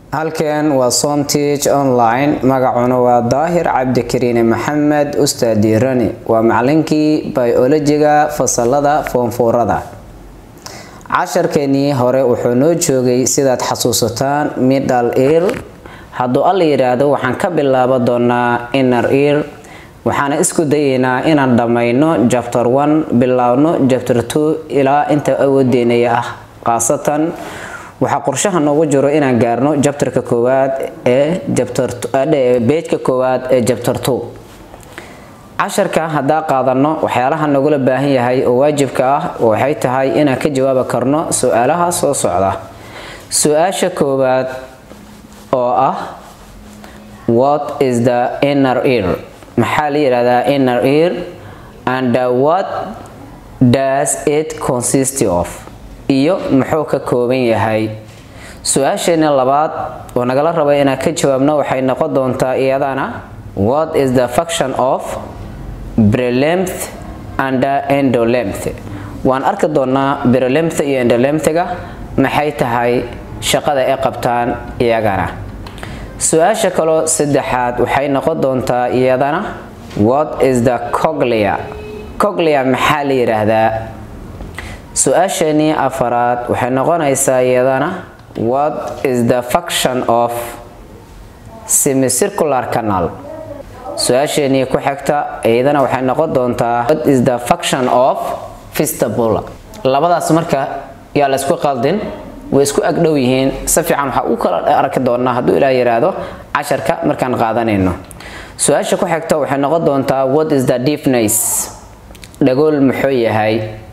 halkan waa somteach online magacuna waa daahir cabdikariine maxamed ustaad diirani waa macalinkii biolojiga fasalada foonfuurada casharkeenii hore wuxuu noo joogay sidaad xasuusataan middle ear hadduu alla yidhaahdo waxaan ka bilaaba doonaa inner ear waxaana isku dayeynaa inaan dhammayno jabter one bilaabno jabter two ilaa inta awoodeynaya ah khaasatan waxaa qorshaha noogu jiro inaan gaarno jabtarka koowaad ee jabtarbejka koowaad ee jabter two casharka haddaa qaadano waxyaalaha nagula baahan yahay oo waajibka ah waxay tahay inaan ka jawaabi karno su-aalaha soo socda su-aasha koowaad oo ah what is the inner ear maxaa la yidhahdaa inner ear and what does it consist of iyo muxuu ka kooban yahay su-aasheena labaad oo nagala raba inaan ka jawaabno waxay noqon doontaa iyadana what is the function of brelemth and endolemth waan arki doonaa brelemth iyo endolemthga maxay tahay shaqada ay qabtaan iyagana su-aasha kaloo saddexaad waxay noqon doontaa iyadana what is the coglia coglia maxaa la yidhaahdaa su-aasheenii afaraad waxay noqonaysaa iyadana what is the function of semicircular canal su-aasheenii ku xigta iyadana waxay noqon doontaa what is the function of vistibula labadaas marka yaa la isku qaldin way isku agdhow yihiin si fiican waxaa u kala arki doonaa hadduu ilaa yiraahdo casharka markaan qaadanayno su-aasha ku xigta waxay noqon doontaa what is the deafness dhagool muxuu yahay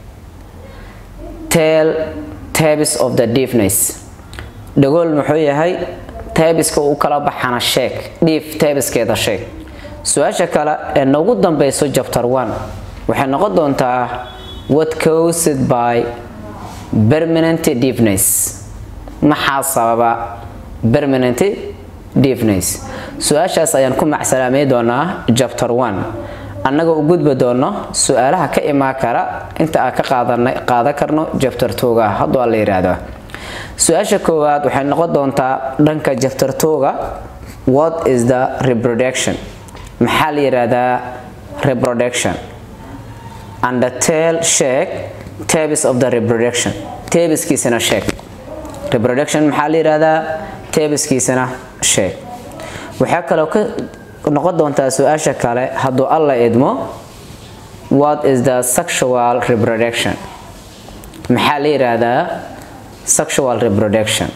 tell tabs of the deafness dhagool muxuu yahay tabiska u kala baxana sheeg dhiif tabiskeeda sheeg su-aasha kale ee noogu dambeyso jabter one waxay noqon doontaa what caused by permanent deafness maxaa sababa permanent deafness su-aashaas ayaan ku macsalaamay doonaa jabter one annagoo u gudbi doono su-aalaha ka imaan kara inta aan ka qaadan karno jabter twoga hadduu alla yidhaahdo su-aasha koowaad waxay noqon doontaa dhanka jabter twoga what is the reproduction maxaa la yidhaahdaa reproduction and the tail sheeg tabis of the reproduction tabiskiisana sheeg reproduction maxaa la yidhaahdaa tabiskiisana sheeg waxaa kaloo ka noqon doontaa su-aasha kale hadduu alla idmo what is the sexual reproduction maxaa la yidhaahdaa sexual reproduction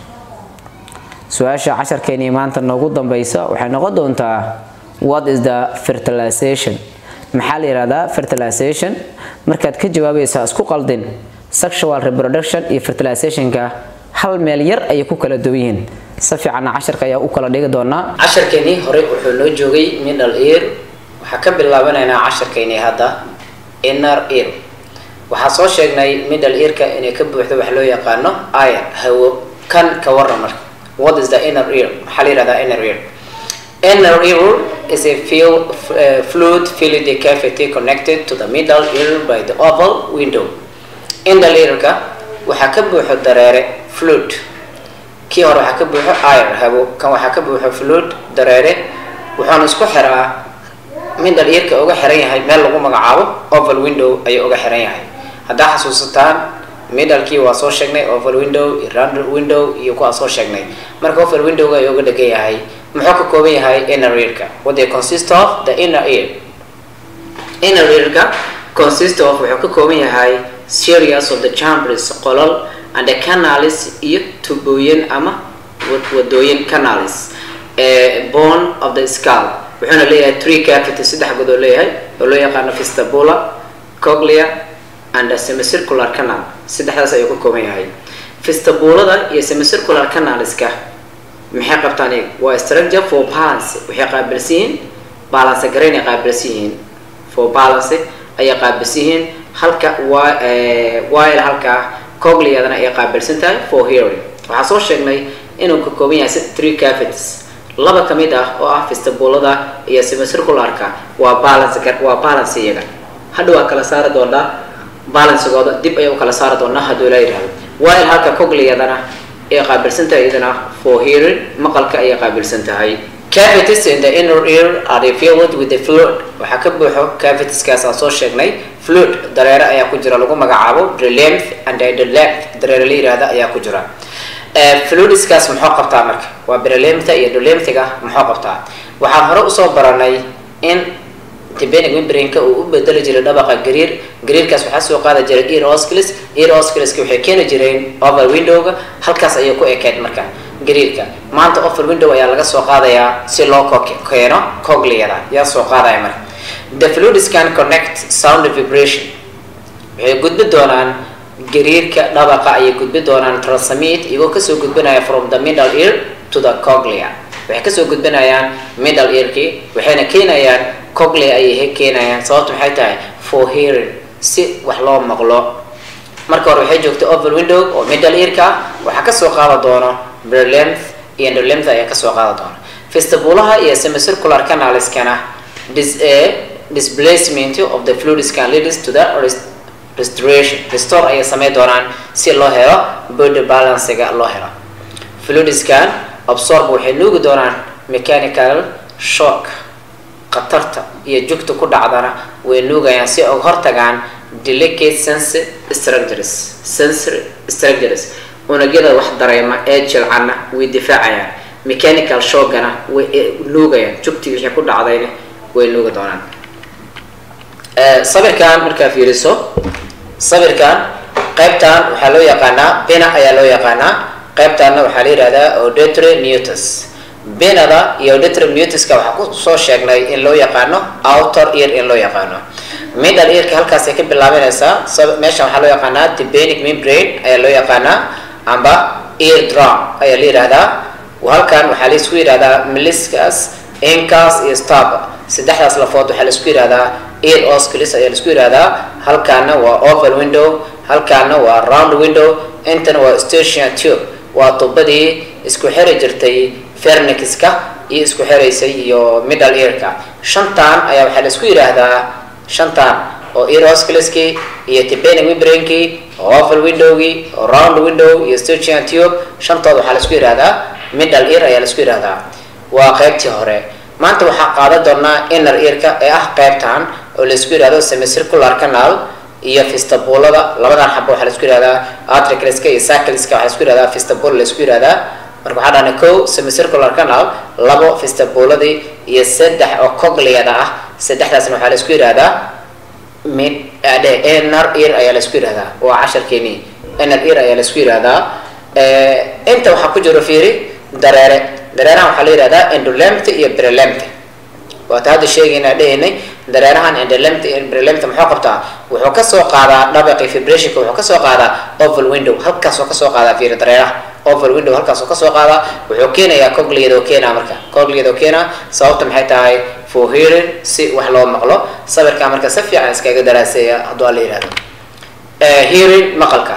su-aasha casharkeenii maanta noogu dambeysa waxay noqon doontaa what is the fertilization maxaa la yidhahdaa fertilization markaad ka jawaabaysaa isku qaldin sexual reproduction iyo fertilizationka hal meel yar ayay ku kala duwan yihiin si fiicanna casharka ayaa u kala dhigi doonaa casharkeenii hore wuxuu noo joogay middle ear waxaa ka bilaabanaynaa casharkeenii hadda inner ear waxaa soo sheegnay middle earka inay ka buuxdo wax loo yaqaano air hawo kan ka waran marka what is the inner ear maxaa la yidhahdaa inner ear Inner ear is a field, uh, fluid filled the cavity connected to the middle ear by the oval window. Inner earka waxaa ka buuxo dareere fluid. Kii hore waxaa ka buuxo air habo, kan waxaa ka buuxo fluid dareere wuxuuna isku xiraa middle earka uga xiran yahay meel lagu magacaabo oval window ayuu uga xiran yahay. Haddaa xasuusataan middlekii waa soo sheegnay oval window iyo round window iyo kuwaa soo sheegnay marka oval windowga ayuu uga dhegan yahay muxuu ka kooban yahay inner earka what they consist of the inner ear inner earka consist of wuxuu ka kooban yahay series of the chambers qolol and the canals iyo tubooyin ama wadooyin canals bone of the skull wuxuuna leeyahay three cavity saddex god oo leeyahay oo loo yaqaano vestibula coglia and semicircular canal saddexdaas ayuu ka kooban yahay vestibulada iyo semicircular canalska maxay qabtaan iyaga waa structure for balance waxay qaabilsan yihiin balance garayn ay qaabilsan yihiin for balance ayay qaabilsan yihiin halka while halka cogliadana ay qaabilsan tahay for hearing waxaa soo sheegnay inuu ka kooban yahay three cavities laba ka mid ah oo ah vestibulada iyo semicircularka waa balance waa balance iyaga hadha waa kala saari doonaa balancegooda dib ayay u kala saari doonaa hadduu la yidhahdo while halka cogliadana ayay qaabilsan tahay iyadana for hearing maqalka ayay qaabilsan tahay cavities in the inner ear are filled with the fluid waxaa ka buuxo cavitieskaas aan soo sheegnay fluid dareere ayaa ku jira lagu magacaabo drelymph and drelymph dareere la yihahda ayaa ku jira fluidskaas muxuu qabtaa marka waa brelympha iyo drelymphiga muxuu qabtaa waxaan hore usoo baranay in tibenic membrane-ka uu u bedeli jiray dhabaqa gariir gariirkaas waxaa soo qaada jiray ear osclis ear oscliska waxay keeni jireen over window-ga halkaas ayay ku ekeed marka gariirka maanta over window ayaa laga soo qaadayaa si loo keeno cogliyada yaa soo qaadaya marka the fluids can connect sound vibration waxay gudbi doonaan gariirka dhabaqa ayay gudbi doonaan transmit iyagoo kasoo gudbinaya from the middle ear to the coglia waxay kasoo gudbinayaan middle earkii waxayna keenayaan coglia ayay keenayaan sababta maxay tahay for hearing si wax loo maqlo marka hore waxay joogtay over window oo middle earka ah waxaa kasoo qaada doono brelymph iyo endolemph ayaa kasoo qaada doona vestibulaha iyo semicircular canaliskana dis displacement of the fluids can lead to the restoration restore ayay sameyn doonaan si loo helo body balancega loo helo fluidskan absorb waxay nuugi doonaan mechanical shock khatarta iyo jugta ku dhacdana way nuugayaan si uga hortagaan delicate sensory structures sensory structures unugyada wax dareema ee jilcana way difaacayaan mechanical shockana way nuugayaan jugtii wixii ku dhacdayna way nuugi doonaan sawirkan markaa fiiriso sawirkan qaybtan waxaa loo yaqaanaa bina ayaa loo yaqaanaa qaybtaanna waxaa la yihahdaa auditory mutus binada iyo auditory mutuska waxaa kusoo sheegnay in loo yaqaano outer ear in loo yaqaano middle earka halkaasay ka bilaabanaysaa meeshan waxaa loo yaqaanaa tibenic membrane ayaa loo yaqaanaa amba ear drum ayaa la yihahdaa halkan waxaa laisku yihahdaa meliscus incas iyo stab saddexdaas lafood waxaa laisku yihahdaa ear osclis ayaa laisku yihahdaa halkaana waa over window halkaana waa round window intana waa station tube waa tubadii isku xiri jirtay fernixka iyo isku xiraysay iyo middle earka shantan ayaa waxaa laisku yidhaahdaa shantan oo ear oscliskii iyo tibenic membrane-kii over windowgii oo round window iyo station tube shantooda waxaa laisku yidhahdaa middle ear ayaa laisku yidhahdaa waa qaybtii hore maanta waxaa qaadan doonaa inner earka ee ah qaybtan oo laisku yidhahdo semicircular canal iyo fistabulada labadan xabo waxaa laisku yihahdaa atricliska iyo cycliska waxaa laisku yihahdaa fistabula laisku yihahdaa marka waxaa dhahna ko semicircular canal labo fistabuladii iyo saddex oo cogliyada ah saddexdaasna waxaa laisku yihahdaa mid adhe inner ear ayaa laisku yihahdaa waa casharkeeni inner ear ayaa laisku yihahdaa inta waxaa ku jiro fiiri dareere dareerahan waxaa la yihahdaa endolemph iyo brelemph waata hadda sheegaynaa dhehaynay dareerahan endolemph iyo brelemph muxuu qabtaa wuxuu kasoo qaadaa dhabaqi vibrationka wuxuu kasoo qaadaa oval window halkaasoo kasoo qaadaa fiiri dareeraha oval window halkaasoo kasoo qaadaa wuxuu keenayaa cogliyadoo keenaa marka cogliyadoo keenaa sababta maxay tahay for hearing si wax loo maqlo sawirkaa marka si fiican iskaga daraaseeya hadduu alla yihahdo hearing maqalka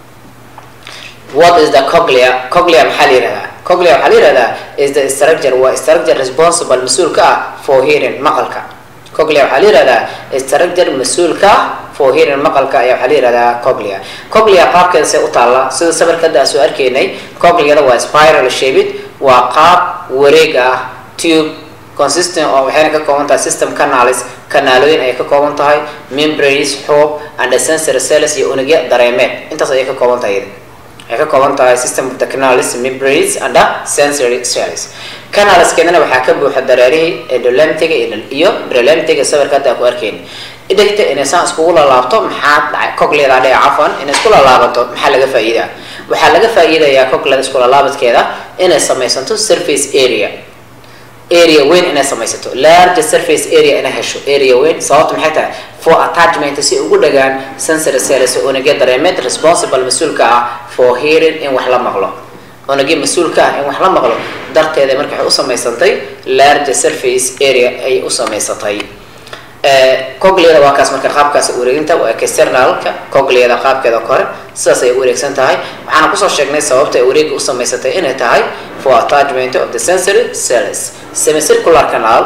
what is the coglia coglia maxaa la yihahdaa coglia waxaa la yihahdaa is the structure waa structure responsible mas-uulka ah for hearing maqalka coglia waxaa la yihahdaa structure mas-uulka ah for hearing maqalka ayaa waxaa la yihahdaa coglia coglia qaabkeeda see u taalla sida sawirka hadda aan soo arkaynay cogliada waa spiral shaped waa qaab wareeg ah tube consistent oo waxayna ka kooban tahay system canalis kanaalooyin ayay ka kooban tahay membranes xoob and sensory cells iyo unugya dareemeed intaas ayay ka kooban tahay waxay ka kooban tahay system of the canalis membranes and sensory cells canaliskeedana waxaa ka buuxa dareerihii endolemptiga iyo brelemptiga sawirka hadda ku arkayn dhegta inay saan iskugu lalaabto maxaa dhacay cogliyada dhee cafan inay isku lalaabato maxaa laga faa'iidaa waxaa laga faa'iidayaa cogliyada isku lalaabadkeeda inay samaysanto surface area area weyn inay samaysato large surface area inay hesho area weyn sababta maxay tahay for attachment si ugu dhagaan sensory cells unugya dareemeed responsible mas-uulka ah for hearing in wax la maqlo unugya mas-uulka ah in wax la maqlo darteeda marka waxay u samaysantay large surface area ayay u samaysatay cogliyada waa kaas marka qaabkaas wareeginta waa externalka cogliyada qaabkeeda kore sidaas ay wareegsan tahay waxaana kusoo sheegnay sababta ay wareega u samaysatay inay tahay for attachment of the sensory cells semicircular canal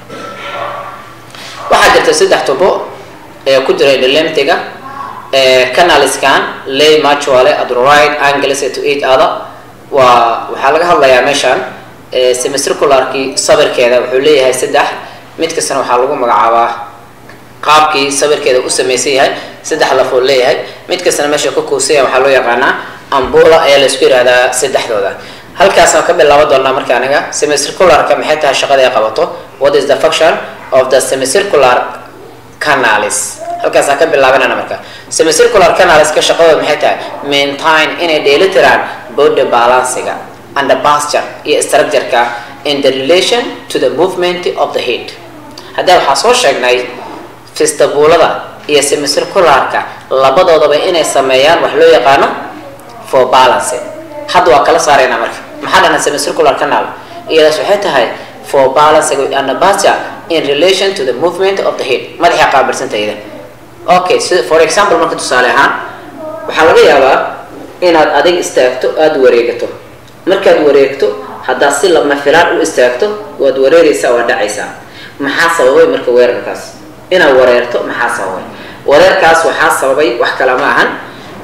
waxaa jirta saddex tubo ee ku jira endolemptiga canaliskan lay mutually at right angles to each other waa waxaa laga hadlayaa meeshaan semicircularkii sabirkeeda wuxuu leeyahay saddex mid kastana waxaa lagu magacaabaa qaabkii sabirkeeda u samaysan yahay saddex lafood leeyahay mid kastana meesha ka kuusaya waxaa loo yaqaanaa ambula ayaa laisku yihahdaa saddexdooda halkaasaan ka bilaaban doonaa marka aniga semicircularka maxay tahay shaqada ay qabato what is the function of the semicircular canalis halkaasaan ka bilaabanana marka semicircular canaliska shaqadooda maxay tahay maintain inay dheelitiraan body balansiga and the posture iyo structureka in the relation to the movement of the head haddii waxaa soo sheegnay fistabulada iyo semicircularka labadoodaba inay sameeyaan wax loo yaqaano for balance hadda waa kala saarayna marka maxaa dhana semicircular canal iyadaas waxay tahay for balance and the posture in relation to the movement of the head madaxa qaabilsantayda okay so for example marka tusaale ahaan waxaa laga yaabaa inaad adig istaagto aada wareegato markaad wareegto haddaad si lama filaan u istaagto waad wareereysaa waa dhacaysaa maxaa sababay marka weerarkaas inaad wareerto maxaa sababay wareerkaas waxaa sababay wax kale ma ahan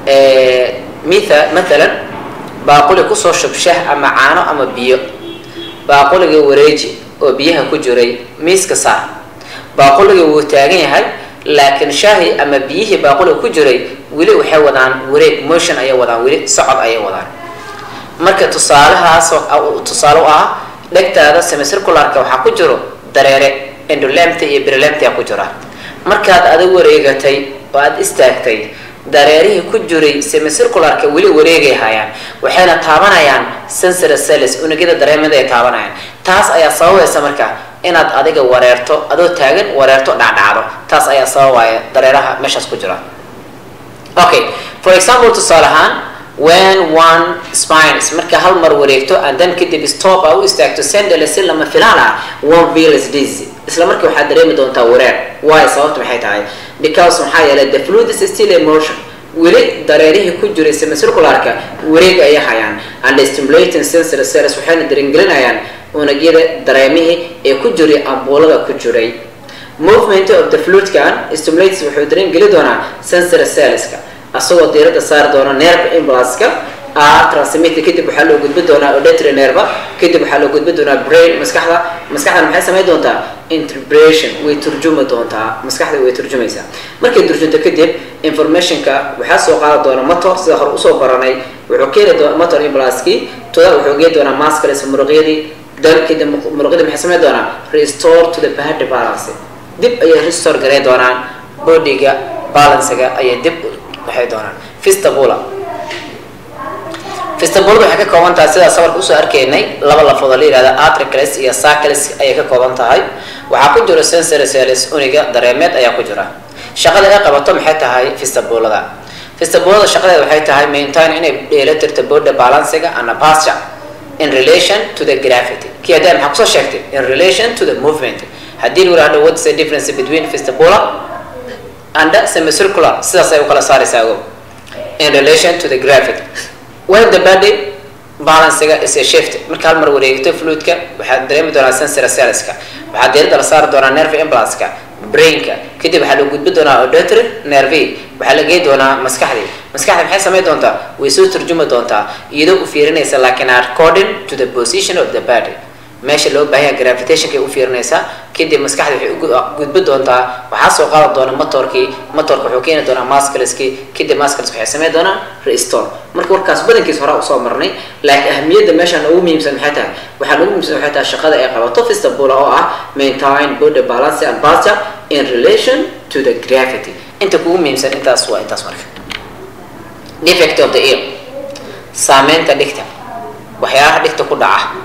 mitha mathalan baaquli kusoo shub shah ama caano ama biyo baaquliga wareeji oo biyaha ku jiray miiska saar baaquliga wuu taagan yahay laakiin shaahi ama biyihii baaquliga ku jiray weli waxay wadaan wareeg motion ayay wadaan weli socod ayay wadaan marka tusaalahaas tusaale u ah dhegtaada semicircularka waxaa ku jiro dareere endolemta iyo brilemtia ku jira markaad adag wareegatay oo aada istaagtay dareerihii ku jiray semicircularka weli wareegay hayaan waxayna taabanayaan sensory cells unugyada dareemada ay taabanayaan taas ayaa sababaysa marka inaad adiga wareerto adoo taagan wareerto dhacdhacdo taas ayaa sababaya dareeraha meeshaas ku jira okay for example tusaale ahaan when one spines marka hal mar wareegto and then kadib stop a u istaagto sendele si lama filaan ah one feels dizzy isla markii waxaad dareemi doontaa wareer why sababta maxay tahay because maxaa yeelay the fluid is still emotion weli dareerihii ku jiray semicircularka wareeg ayay hayaan and stimulating sensory cells waxayna darengelinayaan unugyada dareemihii ee ku jiray ambuulada ku jiray movement of the fluidkan stimulates wuxuu darengeli doonaa sensory cellska asagoo diirada saari doona nerve impulska r transmitter kadib waxaa loo gudbi doonaa auditory nerve kadib waxaa loo gudbi doonaa brain maskaxda maskaxdan maxay samayn doontaa interpretation way turjumi doontaa maskaxda way turjumaysaa markay turjunto kadib informationka waxaa soo qaadi doona motor sida hore usoo baranay wuxuu keeni doona motor impulskii toda wuxuu geeni doonaa muscles muruqyadii dan kadib muruqyadii maxay samayn doonaa restore to the body balance dib ayay restore garay doonaan bodyga balancega ayay dib waxay doonaan fistabula fistabulada waxay ka kooban tahay sidaa sabarka usoo arkaynay laba lafood oo la yihahda atricles iyo sacles ayay ka kooban tahay waxaa ku jira sensory cells uniga dareemeed ayaa ku jira shaqada ay qabato maxay tahay fistabulada fistabulada shaqadeeda waxay tahay maintain inay dheelatirto body balancega and posture in relation to the gravity kii hadda maxaa kusoo sheegtay in relation to the movement haddii lagu yihahdo what's the difference between fistabula and semicircular sidaas ay u kala saaraysaa ogow in relation to the gravity when the body balancega is a shift marka hal mar wareegto fluidka waxaad dareemi doonaa sensory cellska waxaa diirada la saari doonaa nerve impulska brainka kadib waxaa loo gudbi doonaa auditory nerve waxaa la geey doonaa maskaxdii maskaxda maxay samayn doontaa way soo turjumi doontaa iyadoo u fiirinaysa laakiin according to the position of the body meesha loo baahan yahay gravitationkay u fiirinaysaa kadib maskaxda waxay u gudbi doontaa waxaa soo qaadi doona motorkii motorka wuxuu keeni doonaa muscleski kadib muscles waxay samayn doonaa restore marka warkaas badankiis hore usoo marnay laakiin ahamiyadda meeshaan ugu muhiimsan maxay tahay waxaan ugu muhiimsan waxay tahay shaqada ay qabato fistabula oo ah maintain body balance and posture in relation to the gravity inta kugu muhiimsan intaas waa intaas marka defect of the ear saameynta dhigta waxyaalaha dhigta ku dhaca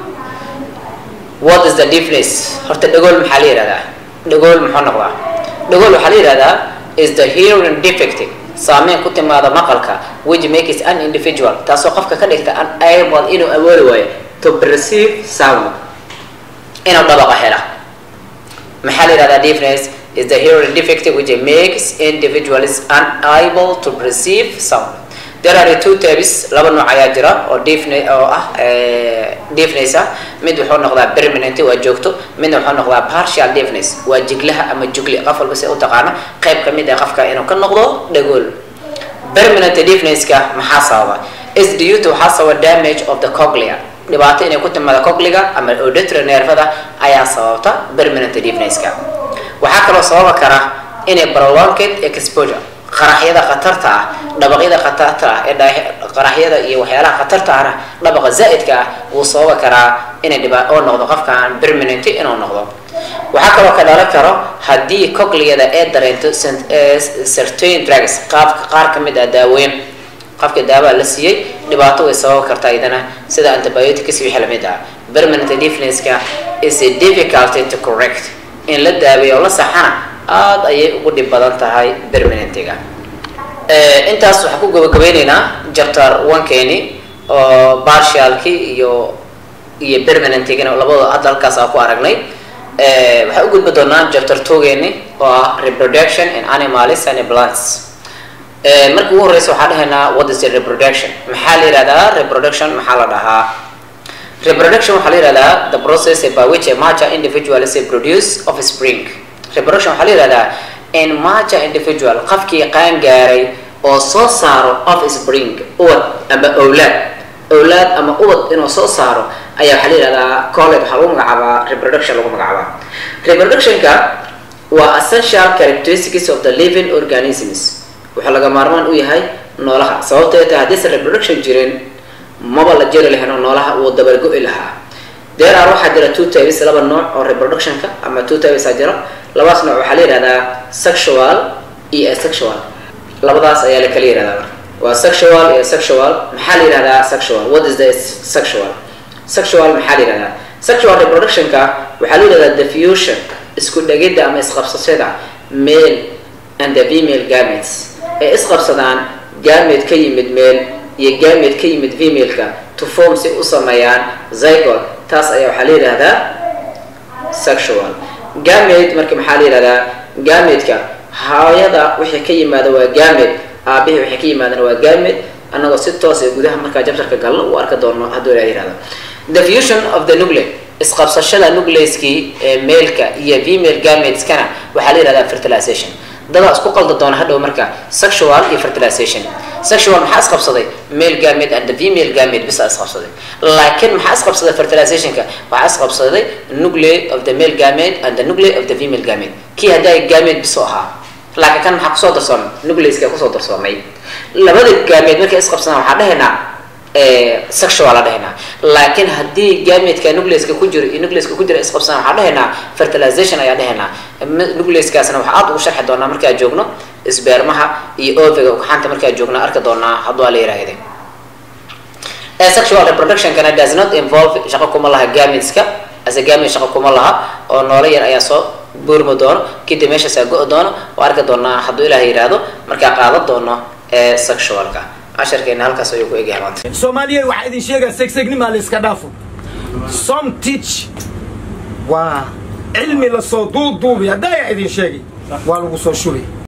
what is the difference horta dhagool maxaa la yihahdaa dhagool muxuu noqdaa dhagool waxaa la yihahdaa is the hearing defect saameyn ku timaada maqalka which makes an individual taasoo qofka ka dhigta unable inuu awoodi waayo to perceive sound inuu dhabaqa hela maxaa la yihahdaa difference is the hearing defect which makes individuals unable to perceive sound there are two types laba nooc ayaa jira oo defne oo ah defness ah mid wuxuu noqdaa permanent waa joogto midna wuxuu noqdaa partial defness waa jiglaha ama jugli qof walba si u taqaano qayb ka mid ah qofka inuu ka noqdo dhagool permanent defnesska maxaa sababa is due to waxaa sababa damage of the coglia dhibaato inay ku timaada cogliga ama auditory nervada ayaa sababta permanent deafnesska waxaa kaloo sababa kara inay prolonged exposure qaraxyada khatarta ah dhabaqyada khatarta ah ee qaraxyada iyo waxyaalaha khatarta ahna dhabaqa zaa'idka ah wuu sababa karaa inay dhibaa oo noqdo qofkaan permanent inuu noqdo waxaa kaloo ka dhalan karo haddii cogliyada ee dareento certain drugs qaabka qaar ka mid ah daaweyn qofka daawaa la siiyey dhibaato way sababi kartaa idana sida antibiotics wixii lamid ah permanent deafnesska is a difficulty to correct in la daaweeyo oo la saxana aada ayay ugu dhib badan tahay permanentiga intaas waxaan ku gabagabeyneynaa chapter one-keeni oo partialki iyo iyo permanentigana labadooda hadda halkaas aan ku aragnay waxaan u gudbi doonaa chapter two-geeni oo ah reproduction in animals and plants marka ugu horeysa waxaan dhahaynaa what is the reproduction maxaa la yihahdaa reproduction maxaa la dhahaa reproduction waxaa la yihahdaa the process by which a mature individual is produce of spring reproduction waxaa la yihahdaa in mature individual qofkii qaan gaaray oo soo saaro of spring ubad ama owlaad owlaad ama ubad inuu soo saaro ayaa waxaa la yihahdaa college waxaa lagu magacaabaa reproduction lagu magacaabaa reproductionka waa essential characteristics of the living organisms wuxuu laga maarmaan u yahay noolaha sababtee tahay haddiisan reproduction jirin maba la jeri lahayn oo noolaha uu dabargo-i lahaa there are waxaa jira two types laba nooc oo reproductionka ama two types aa jira labadaas nooc waxaa la yihahdaa sexual iyo asexual labadaas ayaa la kala yihahdaa waa sexual iyo sexual maxaa la yihahdaa sexual what is the sexual sexual maxaa la yihahdaa sexual reproductionka waxaa la yihahdaa the fusion isku dhegidda ama isqabsashada male and the female gametes ee isqabsadaan gamete ka yimid male iyo gamete ka yimid femaleka to form si u sameeyaan zygot taas ayaa waxaa la yidhahdaa sexual gamete marka maxaa la yihahdaa gametka hooyada wixii ka yimaada waa gamet aabihii wixii ka yimaadana waa gamet annagoo si toos ee gudaha markaa jabtarka galno u arka doono hadduu ilaa yihahdo the fusion of the nuclear isqabsashada nucleaskii ee mailka iyo female gameteskana waxaa la yihahdaa fertilization dadaa isku qalda doona hadhow marka sexual iyo fertilization sexual maxaa isqabsaday male gamete and the female gamete bisa isqabsaday laakiin maxaa isqabsaday fertilizationka waxaa isqabsaday nuclei of the male gamete and the nuclei of the female gamete kii haddaa gamete biso ahaa laakiin kan maxaa kusoo darsoomay nucleiska kusoo darsoomay labada gamete markay isqabsadaan waxaa dhahaynaa sexual la dhahaynaa laakiin haddii gametka nucleiska ku jiro iyo nucleiska ku jira isqabsadaan waxaa dhahaynaa fertilization ayaa dhahaynaa nucleiskaasna waxaa aada ugu sharxi doonaa markaa joogno sbermaha iyo oviga ugaxanta markaa joogna arki doonaa hadduu la yiraahde sexual reproductionkana does not involve shaqo kuma laha gameteska ase gamete shaqo kuma laha oo noolo yar ayaa soo buurmi doono kadib meeshaasaa go- doono oo arki doonaa hadduu ilaah yiraahdo markaa qaadan doono ee sexualka casharkeena halkaas ayuu ku egyahay maanta soomaaliya waxaa idin sheegaa segsegnima la iska dhaafo some teach waa cilmi lasoo duuduubi haddaa idin sheegay waa lagu soo shubay